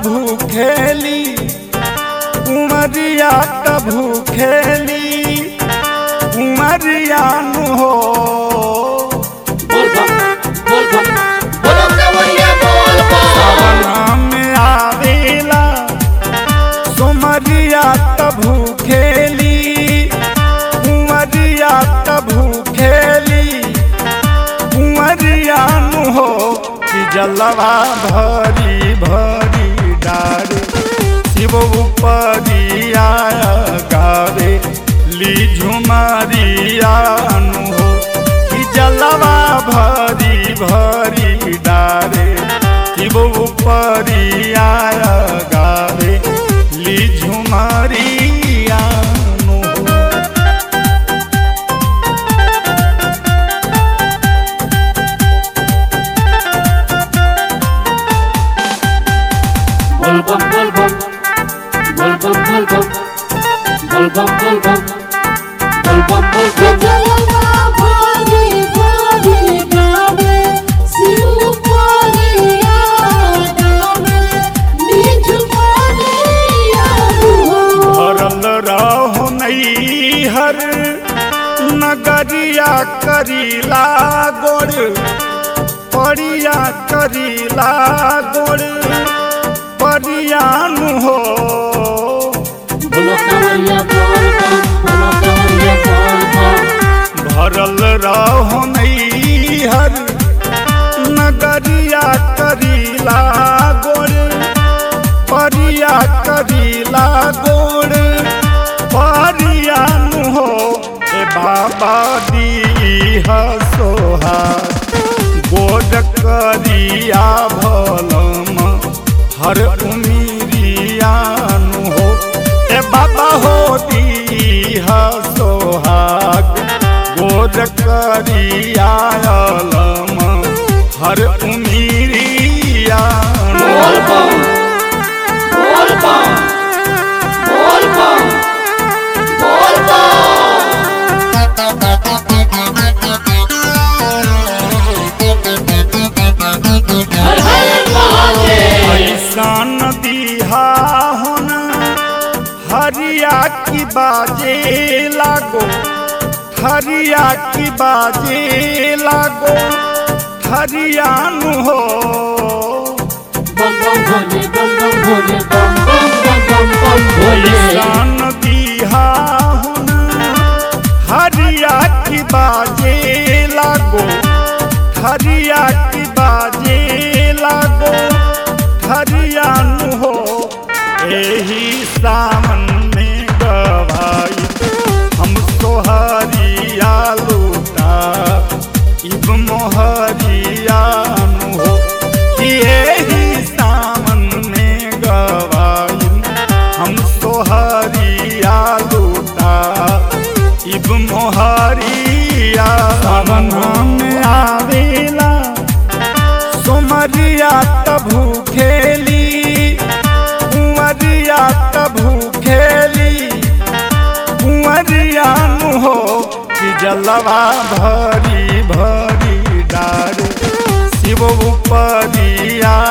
भूखेली उमरिया त भूखेली उमरिया नु हो बोल बम बोल बम बोलो कवरिया बोल बम सावना में आवेला सुमरिया त भूखेली उमरिया त भूखेली उमरिया नु हो कि जलवा भरी भरी डारे शिव उपरिया गावे ली झुमरिया नु हो कि जलवा भरी भरी डारे शिव उपरिया गावे ली झुमरिया नु हो बोल बम बोल बम बोल बम बोल बम बोल बम बोल बम बोल बम बोल बम जलवा भागे भागे गावे शिव पारिया गावे बीच पारिया हो भरल रहो हर नगरिया करीला गोड़ परिया करीला गोड़ परियान हो बोलो कवरिया बोल बम बोलो कवरिया बोल बम भरल रहो हर नगरिया करीला गोड़ परिया करीला गोड़ परियान हो ए बाबा दी सोहा गोड करिया भलम हर उमीरियान हो ए बाबा हो दी सोहाग गोद करिया अलम हर उमीरियान बोल बम बोल बम बोल बम बोल बम हर हर महादेव ऐसान दिहा होन हरिया की बाजे लागो हरिया की बाजे लागो हरियान हो बम बम भोले बम बम भोले बम बम बम बम बम भोले ऐसान दिहा होन हरिया की बाजे लागो हरिया की बाजे लागो हरियान हो एही सावन में गवाई हम सोहरिया लूटा इब मोहरियान हो कि एही सावन में गवाई हम सोहरिया लूटा इब मोहरिया सावन में आवेला सोमरिया तभू खेली कुंवरिया तभू खेली कुंवरिया नु हो कि जलवा भरी भरी डार शिव उपरिया